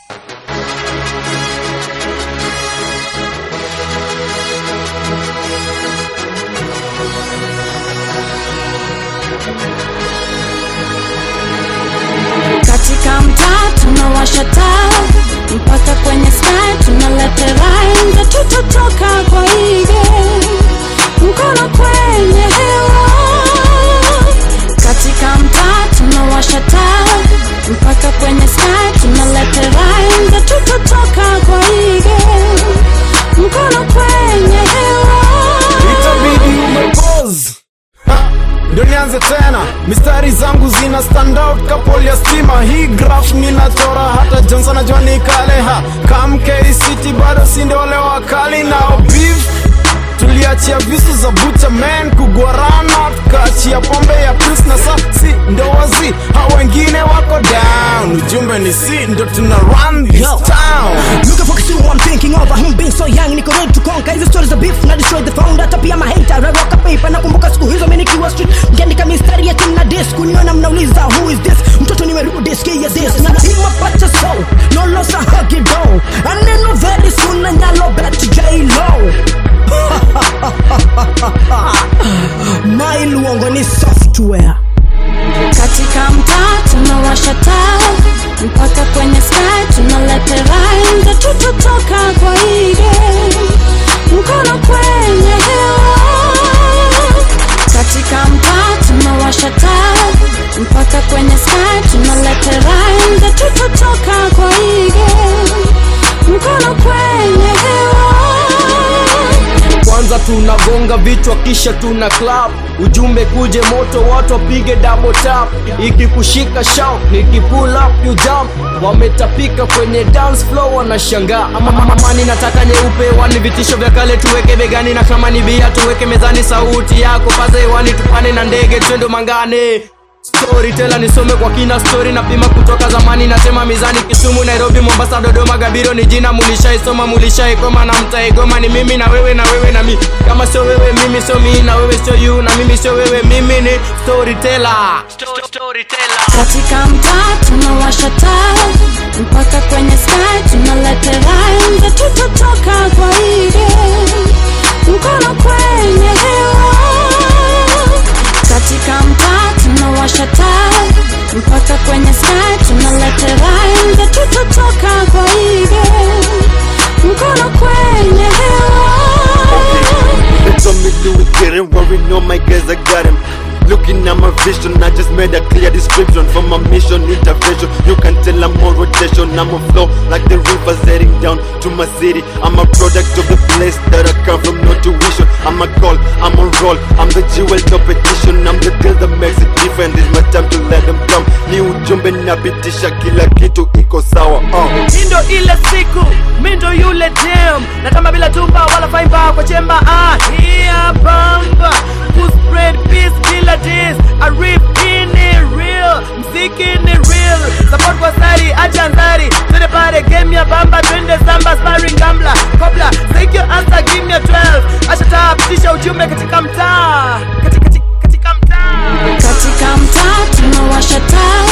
katika mtaa tunawasha taa mpaka kwenye sky tunalete rhymes tutotoka kwa hii game mkono kwenye hewa katika mtaa tunawasha taa mpaka kwenye sky tunalete rhymes tutotoka kwa hii game mkono kwenye hewa itabidi umepose Ha, ndo nianze tena mistari zangu zina stand out kapoli ya stima hii graph ninachora hata johnson najua nikaleha kamkcity bado sinde wale wakali nao beef tuliachia visu za bucha man kugwarana tukaachia pombe ya pils na sa si ndo wazi hao wengine wako down ujumbe ni si ndo tuna run this Yo. town Looking for kiss I'm thinking over him being so young niko ready to conquer hizo stories za beef na destroy the founder hata pia mahater I rock a paper nakumbuka siku hizo mimi nikiwa street mkiandika mistari ya team na disc kuniona mnauliza who is this mtoto nimerudi sikia this na pima pacha so no loss a hug it down and then no very soon na nyalo bet J low my luongo ni software katika mtaa tunawasha taa mpaka kwenye sky tunalete rhymes tutotoka kwa hii game mkono kwenye hewa katika mtaa tunawasha taa mpaka kwenye sky tunalete rhymes tutotoka kwa hii game mkono kwenye hewa kwanza tunagonga vichwa kisha tuna clap ujumbe kuje moto watu wapige double tap ikikushika shout nikipull up you jump wametapika kwenye dance floor wanashangaa ama mamani nataka nyeupe wani vitisho vya kale tuweke begani na kama ni bia tuweke mezani sauti yako paza hewani tupane na ndege twendo mangane storyteller nisome kwa kina story na pima kutoka zamani nasema mizani kisumu nairobi mombasa dodoma gabiro ni jina mulishaisoma mulishaikoma na mtaigoma ni mimi na wewe na wewe na mi kama sio wewe mimi sio mi na wewe sio you na mimi sio wewe mimi ni storyteller storyteller katika mtaa tunawasha taa mpaka kwenye sky tunalete rhymes tutotoka kwa hii game mkono kwenye hewa katika mtaa tunawasha taa mpaka kwenye sky tunalete rhymes tutotoka kwa hii game mkono kwenye hewa They told me do it, get it, worry, no my guys, I got him. Looking at my vision, I just made a clear description for my mission, intervention. You can tell I'm on rotation, I'm on flow like the rivers heading down to my city. I'm a product of the place that I come from, no tuition. I'm a call, I'm on roll, I'm the jewel top edition. I'm the girl that makes it different. It's my time to let them come. Ni ujumbe napitisha kila kitu iko sawa. Uh. Hii ndo ile siku mi ndo yule dem na kama bila tumba wala faimba kwa chemba ah, hia bamba kuspread peace bila dis arif ini real mziki ni real support kwa sari acha nzari twende pale game ya bamba twende samba sparring gambla kobla sikio answer give me a 12 acha taa pitisha ujumbe katika mtaa katika, katika, katika mtaa katika mtaa tunawasha taa